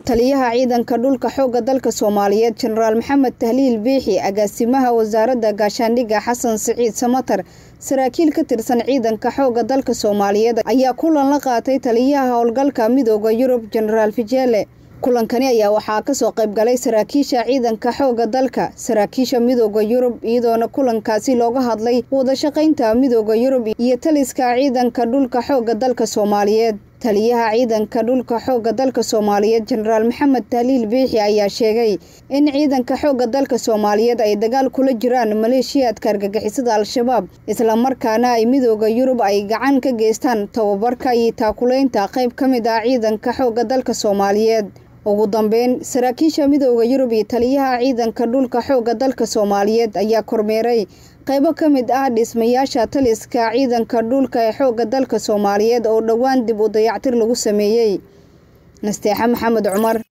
taliyaha ciidanka dhulka xoogga dalka soomaaliyeed jenaraal maxamed tahliil biixi agaasimaha wasaaradda gaashaandhigga xasan siciid samatar saraakiil ka tirsan ciidanka xoogga dalka soomaaliyeed ayaa kulan la qaatay taliyaha howlgalka midooda yurub jenaraal fijeele kulankani ayaa waxaa kasoo qayb galay saraakiisha ciidanka xoogga dalka saraakiisha midooda yurub iyadoona kulankaasi looga hadlay wadashaqaynta midooda yurub iyo taliska ciidanka dhulka xoogga dalka soomaaliyeed taliyaha ciidanka dhulka xoogga dalka soomaaliyeed jenaraal maxamed tahliil biixi ayaa sheegay in ciidanka xoogga dalka soomaaliyeed ay dagaal kula jiraan maleeshiyaadka argagixisada al-shabaab islamarkaana ay midooda yurub ay gacan ka geystaan tababarka iyo taakuleynta qayb ka mid ah ciidanka xoogga dalka soomaaliyeed ugu dambeyn saraakiisha midooda yurub iyo taliyaha ciidanka dhulka xoogga dalka soomaaliyeed ayaa kormeeray qaybo ka mid ah dhismayaasha taliska ciidanka dhulka ee xoogga dalka soomaaliyeed oo dhowaan dib u dayactir lagu sameeyey nasteexa maxamed cumar